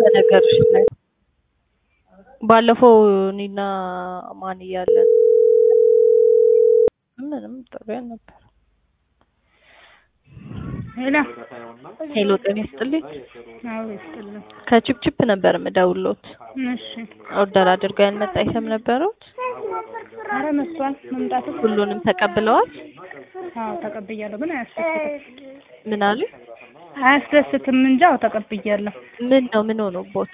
በነገርሽ ላይ ባለፈው እኔና ማን እያለን ምንም ጥሩ ነበር። ሄሎ ሄሎ ጤና ይስጥልኝ። አዎ ይስጥልኝ። ከቺፕቺፕ ነበር የምደውልዎት። እሺ ኦርደር አድርገው ያልመጣ አይተም ነበረዎት? ኧረ መጥቷል። መምጣቱ ሁሉንም ተቀብለዋል? አዎ ተቀብያለሁ፣ ግን አያስደስትም። ምን አሉ? አያስደስትም እንጂ አዎ ተቀብያለሁ። ምን ነው ምን ሆኖቦት?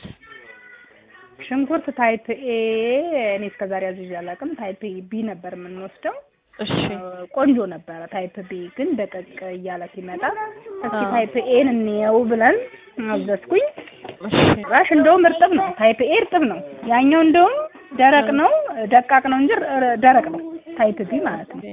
ሽንኩርት ታይፕ ኤ እኔ እስከዛሬ አዝዤ አላውቅም። ታይፕ ቢ ነበር የምንወስደው። እሺ ቆንጆ ነበረ። ታይፕ ቢ ግን ደቀቅ እያለ ሲመጣ እስኪ ታይፕ ኤን እንየው ብለን አዘዝኩኝ። እሺ ራሽ እንደውም እርጥብ ነው። ታይፕ ኤ እርጥብ ነው። ያኛው እንደውም ደረቅ ነው፣ ደቃቅ ነው እንጂ ር- ደረቅ ነው። ታይፕ ቢ ማለት ነው።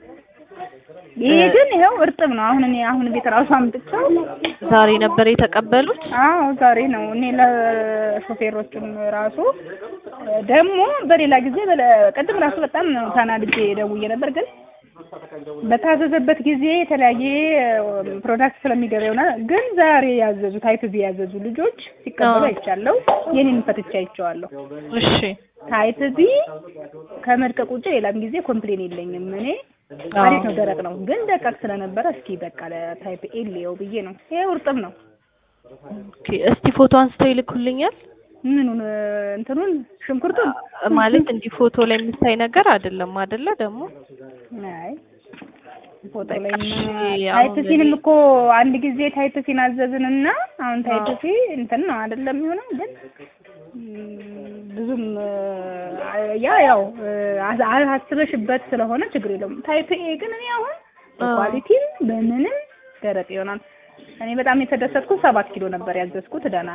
ይሄ ግን ይኸው እርጥብ ነው። አሁን እኔ አሁን ቤት ራሱ አምጥቼው ዛሬ ነበር የተቀበሉት? አዎ ዛሬ ነው። እኔ ለሾፌሮችም ራሱ ደግሞ በሌላ ጊዜ በለ- ቅድም ራሱ በጣም ተናድጄ ደውዬ ነበር። ግን በታዘዘበት ጊዜ የተለያየ ፕሮዳክት ስለሚገባ ይሆናል። ግን ዛሬ ያዘዙ ታይፕ ቢ ያዘዙ ልጆች ሲቀበሉ አዎ። አይቻለሁ። የኔን ፈትቼ አይቼዋለሁ። እሺ ታይፕ ቢ ከመድቀቅ ውጭ ሌላም ጊዜ ኮምፕሌን የለኝም። እኔ አሪፍ ነው፣ ደረቅ ነው። ግን ደቃቅ ስለነበረ እስኪ በቃ ለታይፕ ኤ ልየው ብዬ ነው። ይሄ እርጥብ ነው። ኦኬ እስቲ ፎቶ አንስተው ይልኩልኛል? ምኑን እንትኑን ሽንኩርቱን ማለት እንዲህ ፎቶ ላይ የሚታይ ነገር አይደለም አይደለ? ደግሞ አይ ፎቶ ላይ እሺ፣ ታይፕ አሁን ሲንም እኮ አንድ ጊዜ ታይፕ ሲን አዘዝንና አሁን ታይፕ ሲ እንትን ነው አይደለም የሚሆነው ግን ም፣ ብዙም አ፣ ያ ያው አ- አ- አስበሽበት ስለሆነ ችግር የለውም። ታይፕ ኤ ግን እኔ አሁን በኳሊቲም በምንም ደረቅ ይሆናል። እኔ በጣም የተደሰትኩት ሰባት ኪሎ ነበር ያዘዝኩት ደህና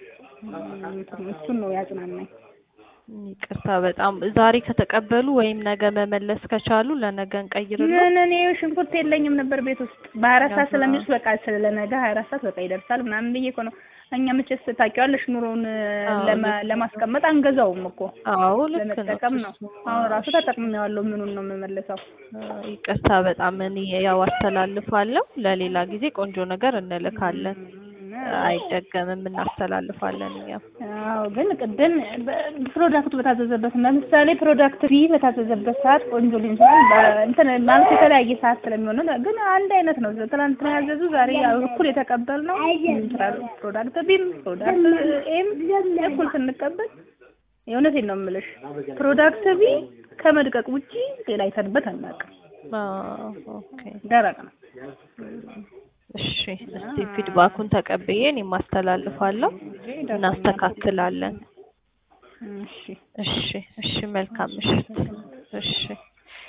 ም፣ እሱን ነው ያጽናናኝ። ይቅርታ በጣም ዛሬ ከተቀበሉ ወይም ነገ መመለስ ከቻሉ ለነገ እንቀይርልዎ። ምን እኔ ሽንኩርት የለኝም ነበር ቤት ውስጥ በሀያ አራት ሰዓት ስለሚውስ በቃ ስለ ነገ ሀያ አራት ሰዓት በቃ ይደርሳል ምናምን ብዬ እኮ ነው። እኛ መቼስ ታውቂዋለሽ ኑሮውን አዎ፣ ለማ- ልክ ለማስቀመጥ አንገዛውም እኮ አዎ ልክ ነው። ለመጠቀም ነው። አሁን ራሱ ተጠቅሜዋለሁ። ምኑን ነው የምመልሰው? ይቅርታ በጣም እኔ ያው አስተላልፋለሁ። ለሌላ ጊዜ ቆንጆ ነገር እንልካለን። አይደገምም፣ እናስተላልፋለን እኛም። አዎ ግን ቅድም በ- ፕሮዳክቱ በታዘዘበት ለምሳሌ ፕሮዳክት ቢ በታዘዘበት ሰዓት ቆንጆ ሊሆን ይችላል። በ- እንትን ማለት የተለያየ ሰዓት ስለሚሆን ነው። ግን አንድ አይነት ነው። ትናንትና ያዘዙ ዛሬ ያው እኩል የተቀበልነው ፕሮዳክት ቢም ፕሮዳክት ኤም እኩል ስንቀበል የእውነቴን ነው የምልሽ ፕሮዳክት ቢ ከመድቀቅ ውጪ ሌላ አይተንበት አናውቅም። አዎ፣ ኦኬ ደረቅ ነው። እሺ። እስቲ ፊድባኩን ተቀብዬ እኔም አስተላልፋለሁ፣ እናስተካክላለን። እሺ እሺ፣ እሺ። መልካም ምሽት። እሺ